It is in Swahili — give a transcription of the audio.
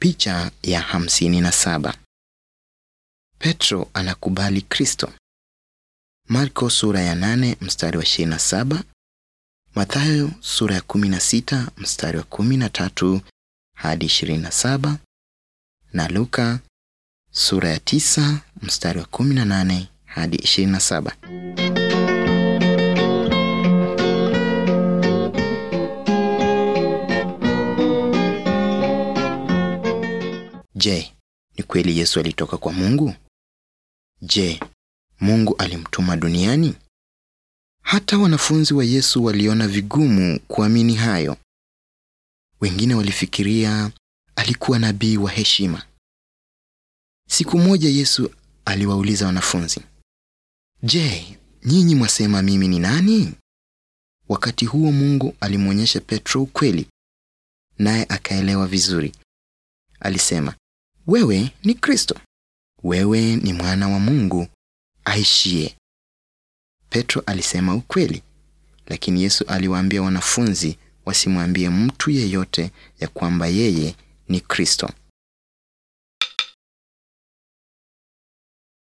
Picha ya hamsini na saba. Petro anakubali Kristo. Marko sura ya nane mstari wa ishirini na saba. Mathayo sura ya kumi na sita mstari wa kumi na tatu hadi ishirini na saba na Luka sura ya tisa mstari wa kumi na nane hadi ishirini na saba. Je, ni kweli Yesu alitoka kwa Mungu? Je, Mungu alimtuma duniani? Hata wanafunzi wa Yesu waliona vigumu kuamini hayo. Wengine walifikiria alikuwa nabii wa heshima. Siku moja Yesu aliwauliza wanafunzi, Je, nyinyi mwasema mimi ni nani? Wakati huo Mungu alimwonyesha Petro ukweli, naye akaelewa vizuri. Alisema, wewe ni Kristo, wewe ni mwana wa Mungu aishie. Petro alisema ukweli, lakini Yesu aliwaambia wanafunzi wasimwambie mtu yeyote ya kwamba yeye ni Kristo.